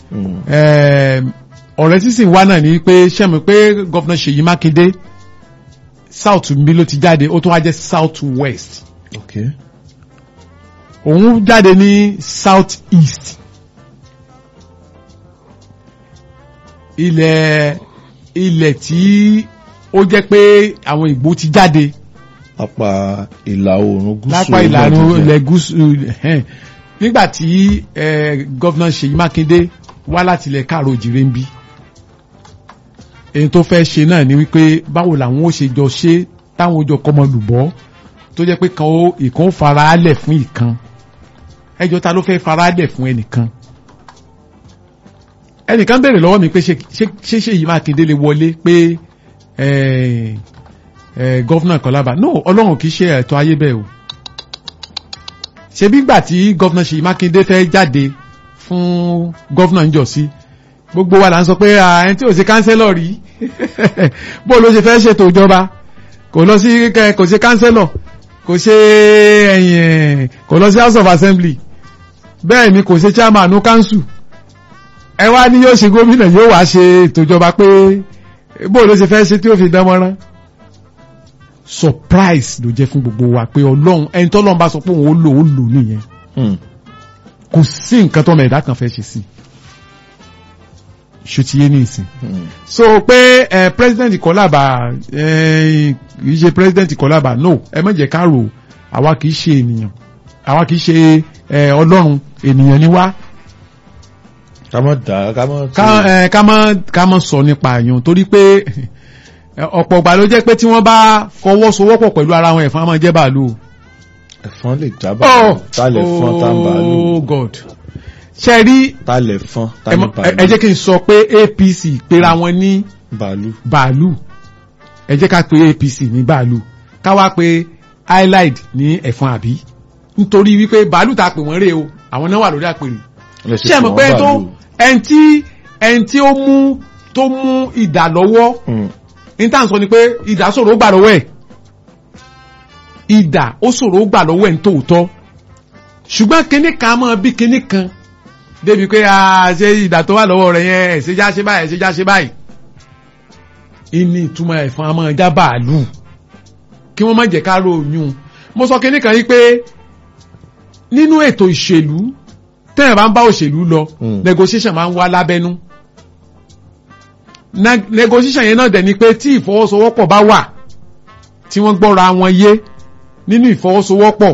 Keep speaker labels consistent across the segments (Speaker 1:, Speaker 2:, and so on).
Speaker 1: Mm.
Speaker 2: Eh, ọ̀rẹ́ sísìn wá náà ni pé sẹ́mi pé gọ́fìnà Ṣèyí Mákindé south mi ló ti jáde ó tún wá jẹ́ south west
Speaker 1: ok
Speaker 2: òun jáde ní south east ilẹ̀ ilẹ̀ tí ó jẹ́ pé àwọn ìgbó ti jáde
Speaker 1: apá ìlà oòrùn gúúsù
Speaker 2: lápá ìlànà
Speaker 1: Nàìjíríà.
Speaker 2: ilẹ̀ gúúsù ẹ̀hẹ́n. nígbà tí eh, gọ́fìnà Ṣèyí Mákindé wá láti ilẹ̀ káàró òjìrè ń bí èyí tó fẹ́ ṣe náà ni wípé báwo làwọn ó ṣe jọ ṣe táwọn ó jọ kọ́mọ lùbọ́ tó jẹ́ pé kan ó ìkan ó fara á lẹ̀ fún ìkan ẹjọ́ ta ló fẹ́ fara á lẹ̀ fún ẹnìkan ẹnìkan béèrè lọ́wọ́ mi pé ṣé ṣé ṣé Ṣèyí Mákindé lè wọlé pé eh, eh, gọ́fìnà Kọ́lábà no ọlọ́run kì í ṣe ẹ̀tọ́ ayé bẹ́ẹ̀ o ṣebí gbà tí gọ́fìnà Ṣèyí Mákindé fẹ́ jáde fún gọ́fìnà ń jọ sí gbogbo wa là ń sọ pé à, ẹni tí ò ṣe kánsẹ́lọ̀ rí bó ló ṣe fẹ́ ṣètò ìjọba kò lọ sí kẹ- kò ṣe kánsẹ́lọ̀ kò ṣe ẹ̀yìn kò lọ sí House of Assembly bẹ́ẹ̀ ni kò ṣe chairman ní council ẹ wá ní yóò ṣe gómìnà yóò wá ṣe ètò ìjọba pé bó ló ṣe fẹ́ ṣe tí ó fi dán mọ́rán surprise ló jẹ́ fún gbogbo wa pé ọlọ́run ẹni tọ́lọ́run bá sọ pé òun ó lò ó lò nìyẹn
Speaker 1: Mm.
Speaker 2: kò sí nǹkan tọ́mọ ẹ̀dá kan fẹ́ ṣe sí ṣùtìyé ní ìsìn
Speaker 1: Mm.
Speaker 2: so pé ẹ president Kọ́lábà ẹ kì í ṣe president Kọ́lábà no ẹ má jẹ́ ká rò àwa kì í ṣe ènìyàn àwa kì í ṣe ẹ ọlọ́run ènìyàn ni wá
Speaker 1: ká má dá ká má
Speaker 2: ká ẹ ká má ká má sọ nípa àyàn torí pé ẹ, ọ̀pọ̀ ìgbà ló jẹ́ pé tí wọ́n bá fọwọ́sowọ́pọ̀ pẹ̀lú ara wọn ẹ̀fọn á máa jẹ́ bàálù o.
Speaker 1: ẹ̀fọn lè já bàálù tá lè fọ́n tá ń bàálù
Speaker 2: oh god ṣe rí
Speaker 1: tá lè fọ́n tá
Speaker 2: ẹ
Speaker 1: ní
Speaker 2: mọ- ẹ
Speaker 1: bàálù
Speaker 2: ẹ jẹ́ kí n sọ pé APC pera wọn ní
Speaker 1: bàálù
Speaker 2: bàálù ẹ jẹ́ ká pe APC ní bàálù ká wá pe highlight ní ẹ̀fọn àbí nítorí wípé bàálù tá a pè wọ́n rè o àwọn náà wà lórí àpèrè
Speaker 1: lè
Speaker 2: ṣé ẹ mọ̀
Speaker 1: fún
Speaker 2: pé
Speaker 1: wọn
Speaker 2: tó
Speaker 1: bàálù.
Speaker 2: ẹni tí ẹni tí ó mú tó mú ìdà lọ́wọ́
Speaker 1: Mm.
Speaker 2: ní tá à ń sọ ni pé ìdà ṣòro ó gbà lọ́wọ́ ẹ̀ ìdà ó ṣòro ó gbà lọ́wọ́ ẹ̀ ní tòótọ́ ṣùgbọ́n kinní kan mọ́ bí kinní kan débi pé a ṣe ìdà tó wà lọ́wọ́ rẹ̀ yẹn ẹ̀ ṣe já ṣe báyìí ẹ̀ ṣe já ṣe báyìí ìní ìtumọ̀ ẹ̀fọn àmọ́ já bàálù kí wọ́n má jẹ́ ká ròyìn mo sọ kinní kan yìí pé nínú ètò ìṣèlú tẹ́yìn bá ń bá òṣèlú lọ
Speaker 1: Mm.
Speaker 2: negotiation máa ń wá lábẹ́nú Na- negotiation yẹn náà dẹ̀ ni pé tí ìfọwọ́sowọ́pọ̀ bá wà tí wọ́n gbọ́ra wọn yé nínú ìfọwọ́sowọ́pọ̀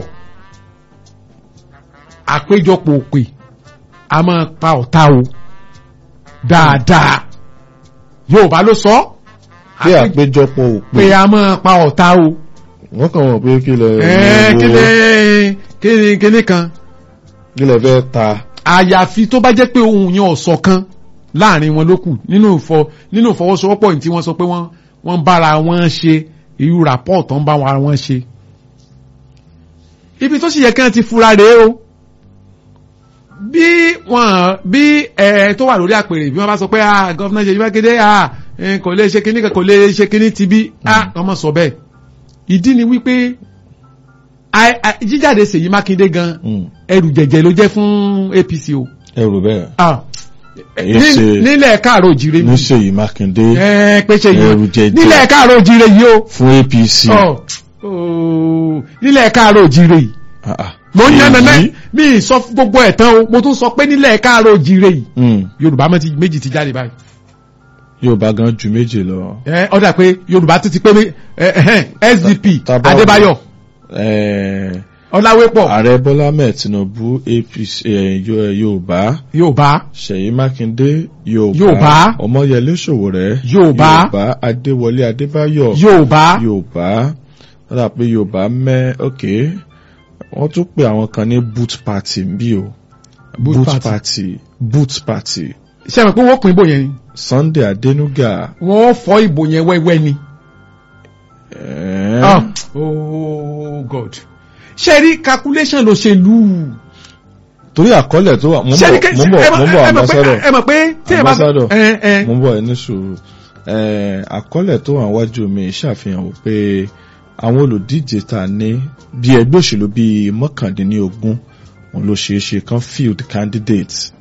Speaker 2: àpéjọpọ̀ òpè a máa pa ọ̀tá o dáadáa Yorùbá ló sọ
Speaker 1: pé
Speaker 2: àpé-
Speaker 1: àpéjọpọ̀ òpè
Speaker 2: pé a máa pa ọ̀tá o
Speaker 1: wọ́n kàn wọ́n pé kí lẹ
Speaker 2: ẹ̀ẹ́ kí ni kí ni kí ni kan
Speaker 1: kí lẹ fẹ́ ta
Speaker 2: àyàfi tó bá jẹ́ pé ohun yẹn ọ̀sọ̀ kan láàrin wọn ló kù nínú ìfọ nínú ìfọwọ́sowọ́pọ̀ yìí tí wọ́n sọ pé wọ́n wọ́n bára wọn ṣe irú rapport tó ń bá wọn ṣe. ibi tó sì yẹ kí wọ́n ti fura rèé o bí wọ́n bí ẹ tó wà lórí àpèrè bí wọ́n bá sọ pé ah gọ́fúnà Ṣèyí Mákindé ah eh, kò lè ṣe kíní kan kò lè ṣe kíní ti bí ah wọ́n mọ̀ sọ bẹ́ẹ̀ ìdí ni wípé ai- ai- jíjáde Ṣèyí Mákindé gan
Speaker 1: Mm.
Speaker 2: ẹrù jẹ̀jẹ̀ ló jẹ́ fún APC o
Speaker 1: ẹrù bẹ́ẹ̀
Speaker 2: ah
Speaker 1: Èyí
Speaker 2: ní-
Speaker 1: ṣe-
Speaker 2: nílẹ̀ káàró òjìrè
Speaker 1: ní Ṣèyí Mákindé
Speaker 2: ẹ pé ṣe
Speaker 1: ẹrù
Speaker 2: yìí
Speaker 1: jẹ̀jẹ̀.
Speaker 2: nílẹ̀ káàró òjìrè yìí o
Speaker 1: fún APC
Speaker 2: Ọ, ooo, nílẹ̀ káàró òjìrè yìí
Speaker 1: Ah, ah.
Speaker 2: mo ń yànnà náà
Speaker 1: Èyí?
Speaker 2: mi ì sọ fún gbogbo ẹ̀ tán o mo tún sọ pé nílẹ̀ káàró òjìrè yìí
Speaker 1: Mm.
Speaker 2: Yorùbá mọ́ ti- méjì ti jáde báyìí
Speaker 1: Yorùbá gan ju méje lọ
Speaker 2: ẹ ọ dà pé Yorùbá tún ti pé mé- ẹ, ẹhẹ́n, SDP
Speaker 1: Ta- ta bá-
Speaker 2: Adébáyọ̀
Speaker 1: Eh,
Speaker 2: Ọláwépọ̀
Speaker 1: ààrẹ Bọ́lá Ahmed Tinubu APC eh, Yo- eh, Yorùbá
Speaker 2: Yorùbá
Speaker 1: Ṣèyí Mákindé Yorùbá
Speaker 2: Yorùbá.
Speaker 1: Ọmọyẹlé Sowore
Speaker 2: Yorùbá.
Speaker 1: Yorùbá Adéwọlé Adébáyọ̀
Speaker 2: Yorùbá
Speaker 1: Yorùbá wọ́n dà pé Yorùbá mẹ́ ok wọ́n tún pè àwọn kan ní boot party bí o
Speaker 2: Boot party.
Speaker 1: party boot party
Speaker 2: ṣe mọ̀ pé wọ́n pín ìbò yẹn ni
Speaker 1: Sunday Adenuga
Speaker 2: wọ́n fọ́ ìbò yẹn wẹ́wẹ́ ni.
Speaker 1: eh,
Speaker 2: Ah, oh God. ṣe rí calculation ló ṣe lù ú.
Speaker 1: torí àkọọ́lẹ̀ tó wà mo ń
Speaker 2: ṣe rí
Speaker 1: bọ̀ mo ń bọ̀ mo ń bọ̀ ambassador
Speaker 2: ẹ mọ̀ pé tí ẹ bá
Speaker 1: Ambassador.
Speaker 2: ẹ ẹ
Speaker 1: mo ń bọ̀ ní sùúrù Eh, àkọọ́lẹ̀ tó wà wájú mi ṣàfihàn wípé àwọn olùdíje ta ní bí ẹgbẹ́ òṣèlú bíi mọ́kàndínlógún òun ló ṣeé ṣe kan field candidates